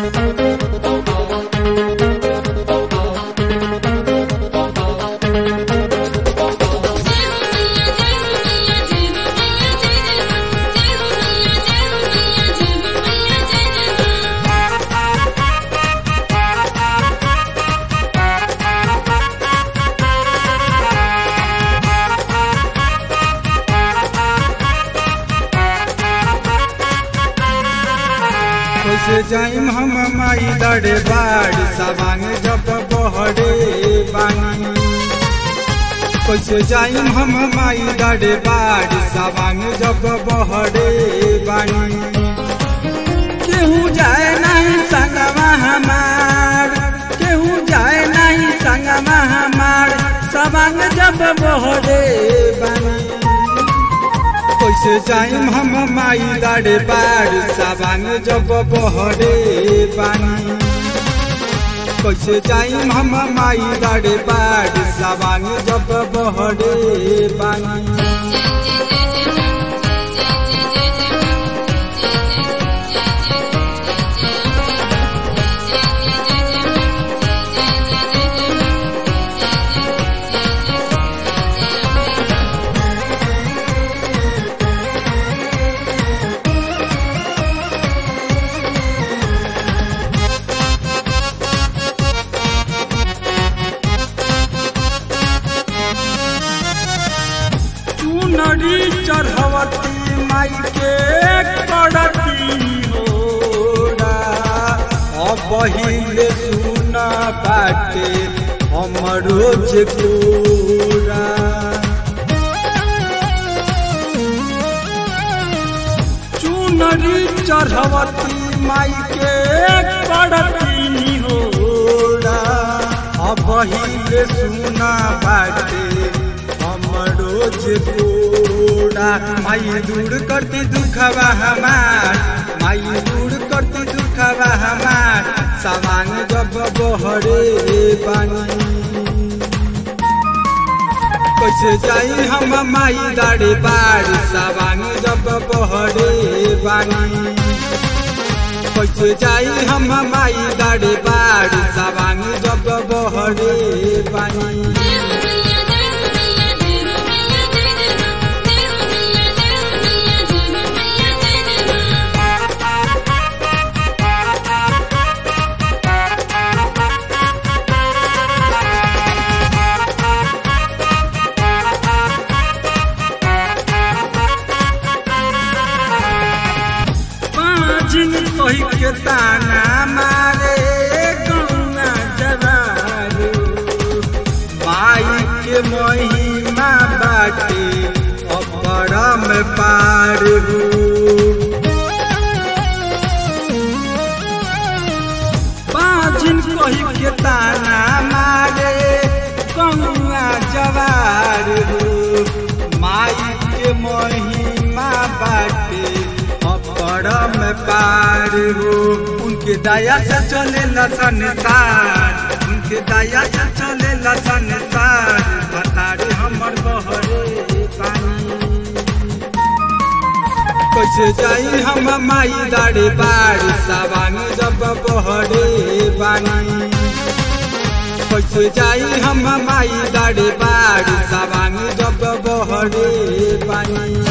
कैसे जाइम हम माई लड़े बाड़ी सवांग जब बहरे बानी कैसे जाइम हम माई लड़े बाड़ी सवांग जब बहरे बानी केहू जाए नहीं संगवा हमार केहू जाए नहीं संगवा हमार सवांग जब बहरे बानी कैसे जाइम हम माई लाड़े बाड़ साबांग जब बहरे बानी कैसे जाइम हम माई लाड़े बाड़ साबांग जब बहरे बानी चुनरी चढ़वती माई के करती होरा अब पहिले सुन बाटे हमरो जे पूरा चुनरी चढ़वती माई के करती होरा अब पहिले सुन बाटे हमरो जे पूरा माई दूर करती दुखवा हमार माई दूर करती दुखवा हमार सामान जब बहरे बानी कैसे जाई हम माई दाड़े बाड़ सावांग जब बहरे बानी कैसे जाई हम माई दाड़े बाड़ सावांग जब बहरे बानी जिन कही के ताना मारे गौना जवारू माई के महिमा बाटे अपरम पारू बाजिन कही के ताना मारे गौना जवारू माई के महिमा बाटे परम पार हो उनके दया से चले संसार उनके दया से चले संसार बतारे हमर बहरे पानी कैसे जाई हम माई दाड़े बाड़ सावांग जब बहरे बानी कैसे जाई हम माई दाड़े बाड़ सावांग जब बहरे बानी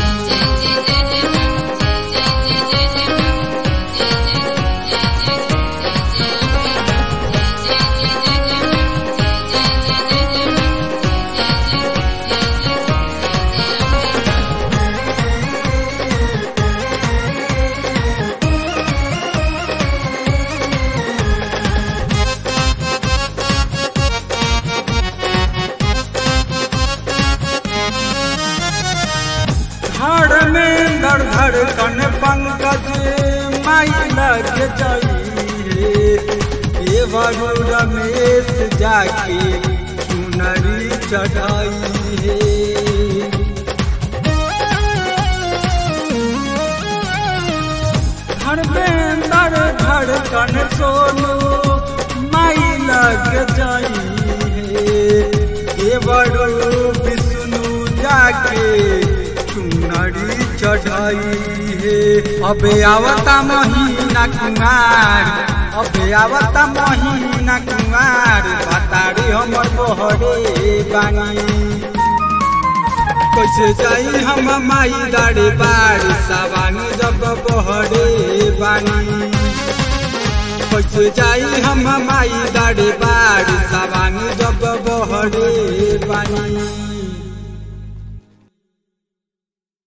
धड़ में धड़ धड़कन पंकज माई लग जाइए ये वरु रमेश जाके चुनरी चढ़ाई है धर्मेंद्र धड़कन सोनू माई लग जाई है ये बड़ो विष्णु जाके चुनरी चढ़ाई है अबे आवता महीना कुमार अबे आवता महीना कुमार बताड़ी हमर बहरे बानी कैसे जाई हम माई दाड़े बाड़ी सवानी जब बहरे बानी कैसे जाई हम माई दाड़े बाड़ी सवानी जब बहरे बानी